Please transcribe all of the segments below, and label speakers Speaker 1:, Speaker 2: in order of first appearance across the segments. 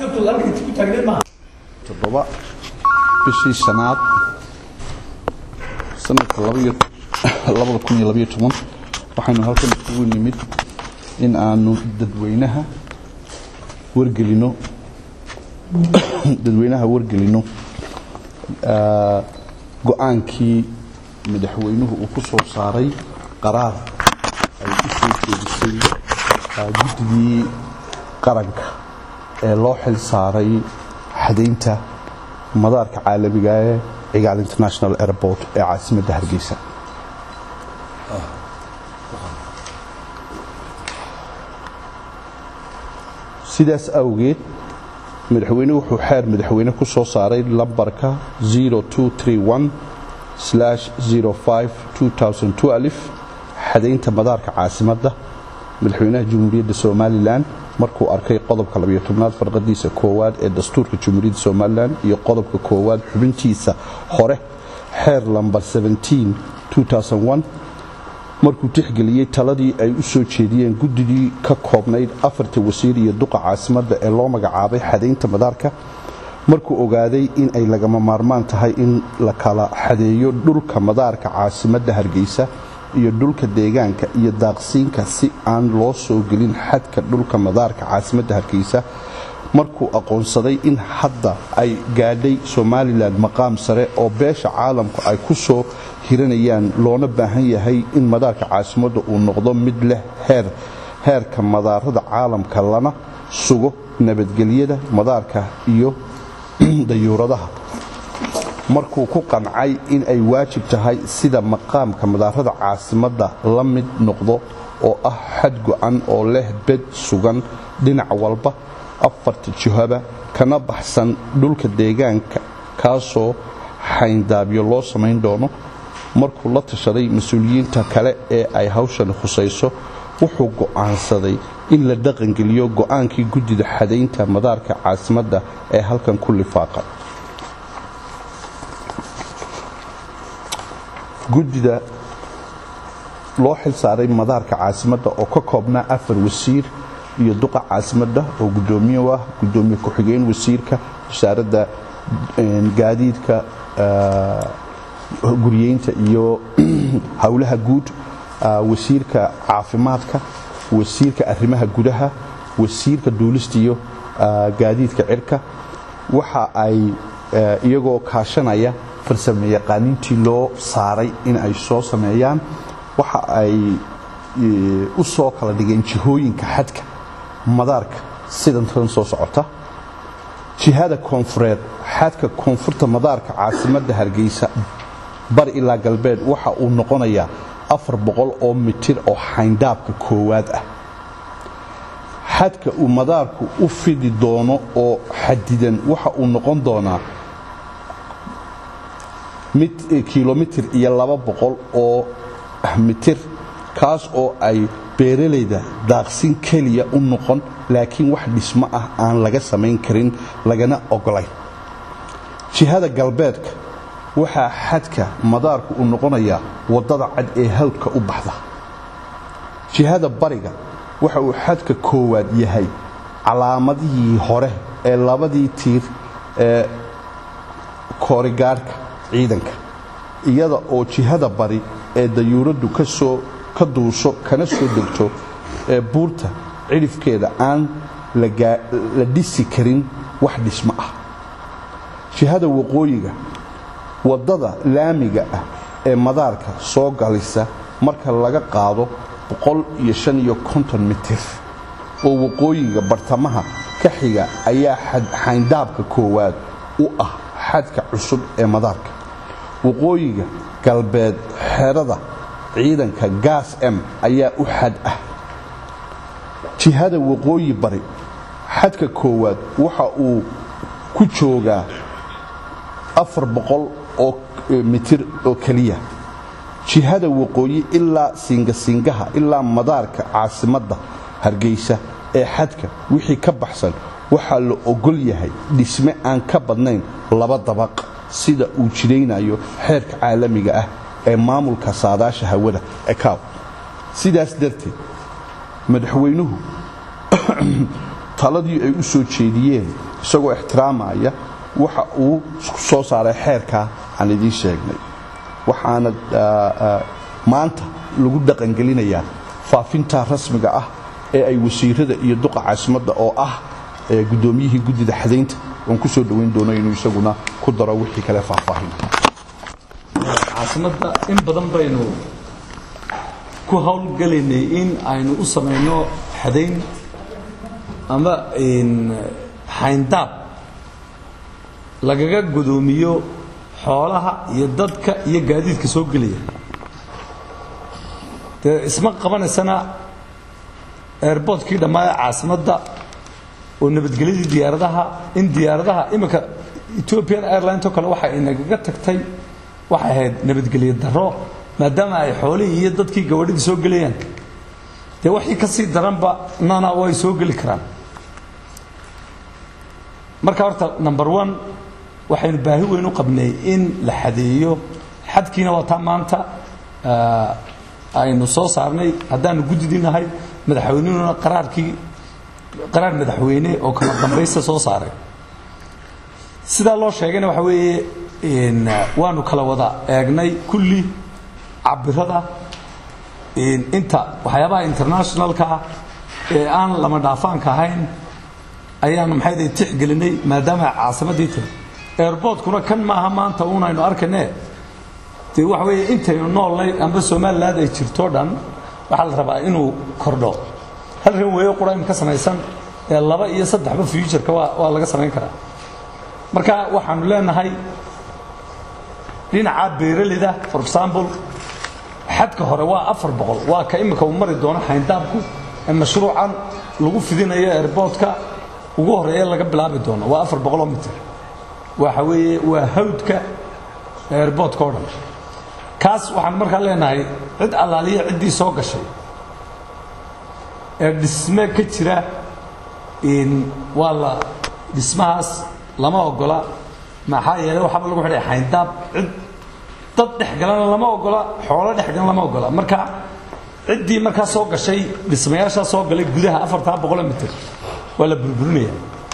Speaker 1: toddoba bishii shanaad sanadka labada kun iyo labaiyo toban waxaynu halkan isugu nimid in aanu dadweynaha wargelino dadweynaha wargelino go-aankii madaxweynuhu uu ku soo saaray qaraar ay u soo jeedisay guddigii qaranka ee loo xil saaray xadaynta madaarka caalamiga ee cigaal international airport ee caasimadda hargeysa sidaas awgeed madaxweynuhu wuxuu xeer madaxweyne ku soo saaray lambarka xadaynta madaarka caasimadda madaxweynaha jamhuuriyadda somalilan markuu arkay qodobka labyotobnaad farqadiisa koowaad ee dastuurka jamhuuriyadda somalilan iyo qodobka koowaad xubintiisa hore xeer lambar markuu tixgeliyey taladii ay u soo jeediyeen guddigii ka koobnayd afarta wasiir iyo duqa caasimadda ee loo magacaabay xadaynta madaarka markuu ogaaday in ay lagama maarmaan tahay in la kala xadeeyo dhulka madaarka caasimadda hargeysa iyo dhulka deegaanka iyo daaqsiinka si aan loo soo gelin xadka dhulka madaarka caasimadda hargeysa markuu aqoonsaday in hadda ay gaadhay somalilan maqaam sare oo beesha caalamku ay ku soo hiranayaan loona baahan yahay in madaarka caasimadda uu noqdo mid leh heer heerka madaarada caalamka lana sugo nabadgelyada madaarka iyo dayuuradaha markuu ku qancay in ay waajib tahay sida maqaamka madaarada caasimadda la mid noqdo oo ah xad go-an oo leh bed sugan dhinac walba afarta jihaba kana baxsan dhulka deegaanka kaasoo xayndaabyo loo samayn doono markuu la tashaday mas-uuliyiinta kale ee ay hawshan khusayso wuxuu go'aansaday in la dhaqangeliyo go'aankii guddida xadaynta madaarka caasimadda ee halkan ku lifaaqa guddida loo xil saaray madaarka caasimadda oo ka koobnaa afar wasiir iyo duqa caasimadda oo gudoomiye ah gudoomiye ku-xigeen wasiirka wasaaradda gaadiidka guryeynta iyo howlaha guud wasiirka caafimaadka wasiirka arrimaha gudaha wasiirka duulista iyo gaadiidka cirka waxa ay iyagoo kaashanaya farsame yaqaaniintii loo saaray in ay soo sameeyaan waxa ay u soo kala dhigeen jihooyinka xadka madaarka sidan tan soo socota jihada koonfureed xadka koonfurta madaarka caasimadda hargeysa bar ilaa galbeed waxa uu noqonayaa afar boqol oo mitir oo xayndaabka koowaad ah xadka uu madaarku u fidi doono oo xadidan waxa uu noqon doonaa kilomitir iyo laba boqol oo mitir kaas oo ay beeralayda daaqsin keliya u noqon laakiin wax dhismo ah aan laga samayn karin lagana ogolayn jihada galbeedka waxaa xadka madaarku uu noqonayaa waddada cad ee hawdka u baxda jihada bariga waxa uu xadka koowaad yahay calaamadihii hore ee labadii tiir ee koorigaarhka ciidanka iyada oo jihada bari ee dayuuraddu kasoo ka duusho kana soo degto ee buurta cidhifkeeda aan la dhisi karin wax dhismo ah jihada waqooyiga waddada laamiga ah ee madaarka soo galisa marka laga qaado mitir oo waqooyiga bartamaha ka xiga ayaa xayndaabka koowaad u ah xadka cusub ee madaarka waqooyiga galbeed xerada ciidanka gaas m ayaa u xad ah jihada waqooyi bari xadka koowaad waxa uu ku joogaa afar boqol oo mitir oo keliya jihada waqooyi ilaa siingasingaha ilaa madaarka caasimadda hargeysa ee xadka wixii ka baxsan waxaa la ogol yahay dhisme aan ka badnayn laba dabaq sida uu jiraynayo xeerka caalamiga ah ee maamulka saadaasha hawada ekaw sidaas darteed madaxweynuhu taladii ay u soo jeediyeen isagoo ixtiraamaya waxa uu soo saaray xeerkaa aan idiin sheegnay waxaana maanta lagu dhaqangelinayaa faafinta rasmiga ah ee ay wasiirada iyo duqa caasimadda oo ah guddoomiyihii guddida xadaynta oon ku soo dhowayn doono inuu isaguna ku daro wixii kale faahfaahin
Speaker 2: caasimadda in badan baynu ku howlgalaynay in aynu u samayno xadayn ama xayndaab lagaga gudoomiyo xoolaha iyo dadka iyo gaadiidka soo gelaya dee isma qabanaysana airboortkii dhammaaya caasimadda oo nabadgelyadii diyaaradaha in diyaaradaha iminka ethiopian airlines oo kale waxa inagaga tagtay waxay ahayd nabadgelyo daro maadaama ay xoolihii iyo dadkii gabadhidii soo gelayaan dee waxii ka sii daranba nana way soo geli karaan marka horta number one waxaynu baahi weyn u qabnay in la xadeeyo xadkiina waa taa maanta aynu soo saarnay haddaanu guddidinahay madaxweynuhuna qaraarkii qaraar madaxweyne oo kala dambaysta soo saaray sidaa loo sheegayna waxa weeye waanu kala wada eegnay kulli cabirada inta waxyaabaha internationalka ah ee aan lama dhaafaanka ahayn ayaanu maxay tixgelinay maadaama caasimaddii tahay airboortkuna kan maaha maanta uunaynu arkayne dee waxa weeye intaynu noolnay amba somaliland ay jirto dhan waxaa la rabaa inuu kordho hal rin weeyo qura imka samaysan ee laba iyo saddexba futureka waa waa laga samayn karaa marka waxaanu leenahay dhinaca beeralida for example xadka hore waa afar boqol waa ka imika uu mari doono xayndaabku ee mashruucan lagu fidinayo airboortka ugu horeeya laga bilaabi doono waa afar boqoloo mitir waxa weeye waa hawdka airboortka o dhan kaas waxaan markaa leenahay cid allaaliya ciddii soo gashay ee dhisme ka jira waa la dhismahaas lama ogola maxaa yeelay waxaaba lagu xidhay xayndaab cid dad dhex galana lama ogola xoolo dhex galan lama ogola marka ciddii markaa soo gashay dhismayaashaa soo galay gudaha afartaa boqoloo mitir waa la burburinaya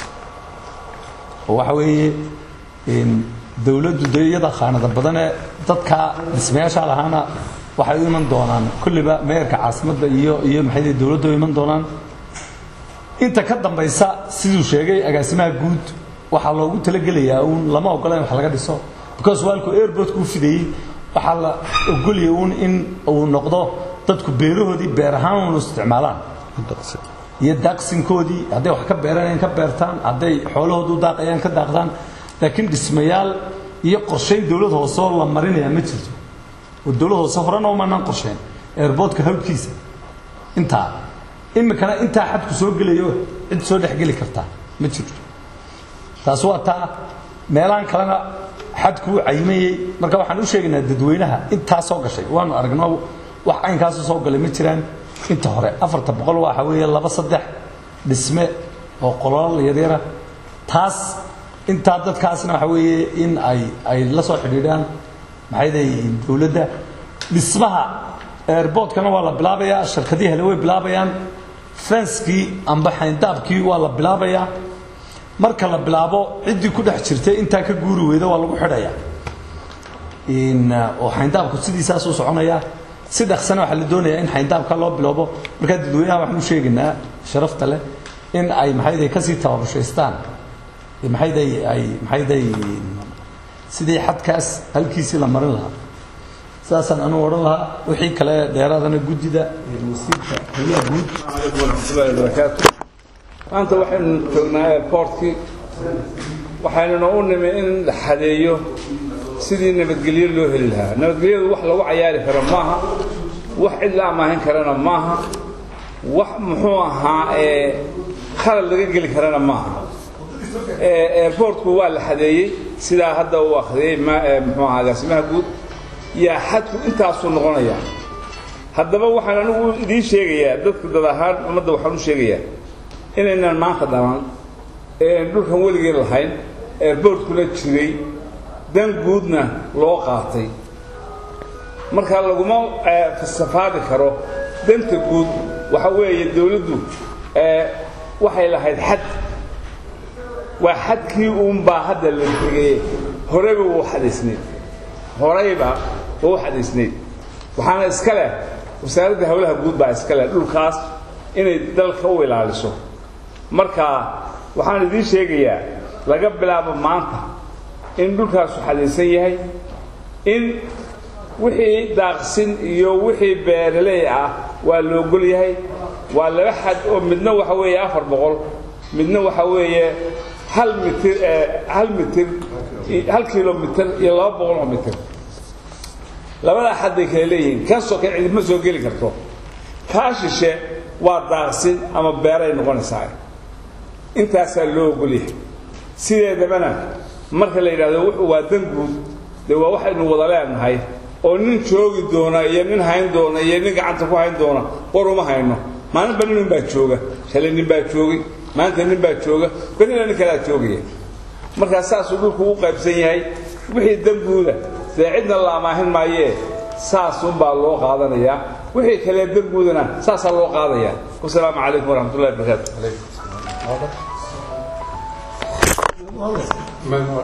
Speaker 2: oo waxa weeye dawladdu de iyada khaanada badanee dadka dhismayaashaa lahaana waxay u iman doonaan kulliba meerka caasimadda iyo iyo maxay dawladda u iman doonaan inta ka dambaysa siduu sheegay agaasimaha guud waxaa loogu talagelayaa uun lama ogola in wax laga dhiso because waalku airportka u fidayey waxaa la ogolaya uun in uu noqdo dadku beerahoodii beer ahaan unu isticmaalaan iyo daaqsinkoodii hadday wax ka beeranayaan ka beertaan hadday xoolahoodu daaqayaan ka daaqdaan laakiin dhismayaal iyo qorshayn dawlad hoose oo la marinaya ma jirto oo dawlad hoose horena umanaan qorshayn airboortka hawdkiisa intaa imikana intaa xadku soo gelayo cid soo dhexgeli kartaa ma jirto taas waa taa meelahan kalena xadku uu cayimayey marka waxaan u sheegaynaa dadweynaha intaa soo gashay waanu aragno wax caynkaasu soo galay ma jiraan inta hore afarta boqol waxa weeye laba saddex dhisme oo qololal yaryara taas intaa dadkaasna waxa weeye in ay ay la soo xidhiidhaan maxay leeyihiin dawladda dhismaha airboortkana waa la bilaabayaa shirkadii hele way bilaabayaan fenskii amba xayndaabkii waa la bilaabayaa marka la bilaabo ciddii ku dhex jirtay intaa ka guuri weyda waa lagu xidhayaa oo xayndaabku sidiisaasuu soconayaa si dhaqsana waxaa la doonayaa in xayndaabka loo biloobo markaa dadweynaha waxaan u sheegaynaa sharafta leh in ay maxayday kasii tababushaystaan maxayday ay maxayday sidii xadkaas halkiisii la marin lahaa sidaasaan anugu odhan lahaa wixii kale dheeraadana guddida wasiirka howlaha guud
Speaker 3: عليكم ورحمة الله وبركاته maanta waxaynu joognaa airportkii waxaynuna u nimi in la xadeeyo sidii nabadgelyo loo heli lahaa nabadgelyadu wax lagu cayaari karo maaha wax cid la amaahin karana maaha wax muxuu ahaa ee khalad laga geli karana maaha airportku waa la xadeeyey sidaa hadda uu akhriyey ma- ee muxuu ahaa agaasimaha guud yaa xadku intaasuu noqonayaa haddaba waxaan anigu idiin sheegayaa dadka dad ahaan ummadda waxaan u sheegayaa inaynan maanta dhalan ee dhulkan weligeen lahayn airboortkuna jiray dan guudna loo qaatay marka laguma eh, safaadi karo danta guud waxa weeye dawladdu eh, waxay lahayd xad waa xadkii uunbaa hadda la tegeye horeyba wuu xadaysnayd horeyba waa u xadaysnayd waxaana iska leh wasaaradda howlaha guud baa iska leh dhulkaas inay dalka u ilaaliso marka waxaan idiin sheegayaa laga bilaabo maanta in dhulkaasu xadaysan yahay in wixii daaqsin iyo wixii beeraley ah waa la ogol yahay waa laba xad oo midna waxa weeye afar boqol midna waxa weeye hal mitir hal mitir hal kilomitir iyo laba boqol oo mitir labadaa xad bay kala leeyihiin kaasoo kale cidima soo geli karto kaa shishe waa daaqsin ama beeray noqonaysaa intaasaa loo ogol yahay sideedabana marka la yidhahdo wuxuu waa dan guud dee waa waxaynu wada leenahay oo nin joogi doona iyo nin hayn doona iyo nin gacanta ku hayn doona war uma hayno maalinba nin baa jooga shalay nin baa joogay maanta nin baa jooga berina nin kalaa joogaya markaa saasuu dhulku u qaybsan yahay wixii danguuda dee cidna la amaahin maayee saasunbaa loo qaadanayaa wixii kale danguudana saasaa loo qaadaya wasalaamu calaykum waraxmat ullahi barakaatu